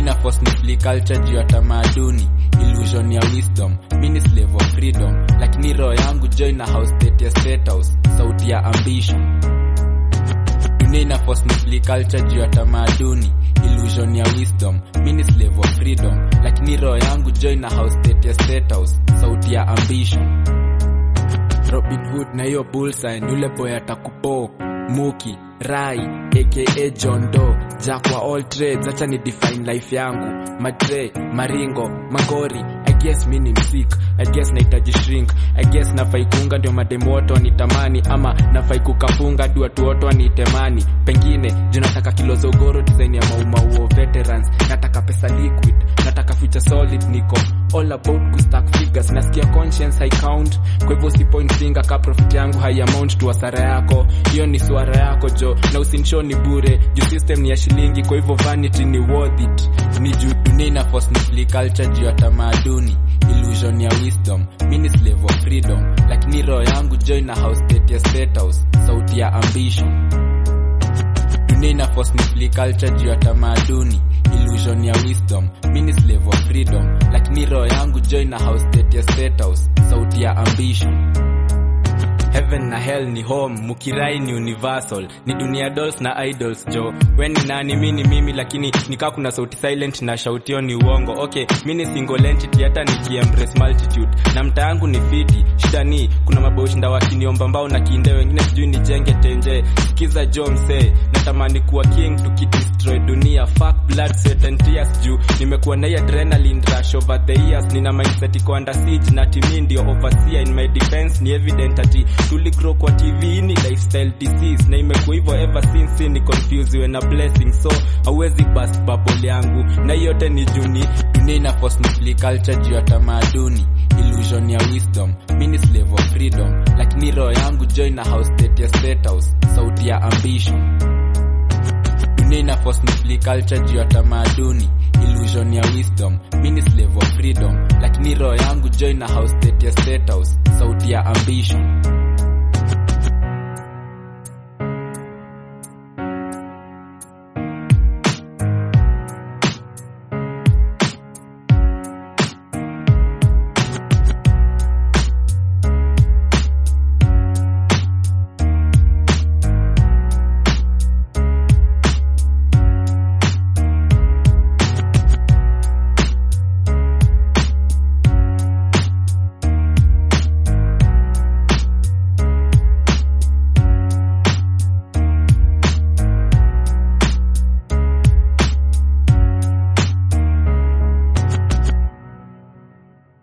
ina force ni flee culture juu ya tamaduni illusion ya wisdom mini slave of freedom lakini roho yangu join na house state ya state house sauti ya ambition dunia ina force ni flee culture juu ya tamaduni illusion ya wisdom mini slave of freedom lakini roho yangu join na house state ya state house sauti ya ambition Robin Hood na hiyo bullseye ni yule boy atakupo Muki Rai aka John Doe Jack wa all trades acha ni define life yangu Madre Maringo Magori I guess mi ni msik I guess nahitaji shrink I guess nafai kuunga ndio mademu wote wanitamani ama nafai kukafunga ndio watu wote wanitemani pengine juu nataka kilo za ugoro design ya maumauo veterans nataka pesa liquid nataka future solid niko all about kustack figures nasikia conscience high count kwa hivyo si point finger ka profit yangu high amount tu hasara yako hiyo ni suara yako jo na usinshow ni bure juu system ni ya shilingi kwa hivyo vanity ni worth it ni juu dunia ina force ni flee culture juu ya tamaduni illusion ya wisdom mini slave of freedom lakini roho yangu join na house state ya state house sauti ya ambition dunia ina force ni flee culture juu ya tamaduni illusion ya wisdom mini slave of freedom lakini roho yangu join na house state ya state house sauti ya ambition heaven na hell ni home mukirai ni universal ni dunia dolls na idols jo we ni nani mi ni mimi lakini nikaa kuna sauti silent na shautio ni uongo okay mi ni single entity hata nikiembrace multitude na mta yangu ni fiti shida ni kuna maboshinda wakiniomba mbao na kinde wengine sijui nijenge tenje sikiza jo msee natamani kuwa king tukidestroy dunia fuck blood sweat and tears juu nimekuwa na hii adrenaline rush over the years nina mindset iko under siege na timi ndio overseer in my defense ni evident ati tuligrow kwa tv ni lifestyle disease na imekuwa hivyo ever since ni confuse we na blessing so hauwezi bust bubble yangu na hiyo yote ni juni dunia ina force ni flee culture juu ya tamaduni illusion ya wisdom mini slave of freedom lakini roho yangu join na house state ya state house sauti ya ambition dunia ina force ni flee culture juu ya tamaduni illusion ya wisdom mini slave of freedom lakini roho yangu join na house state ya state house sauti ya ambition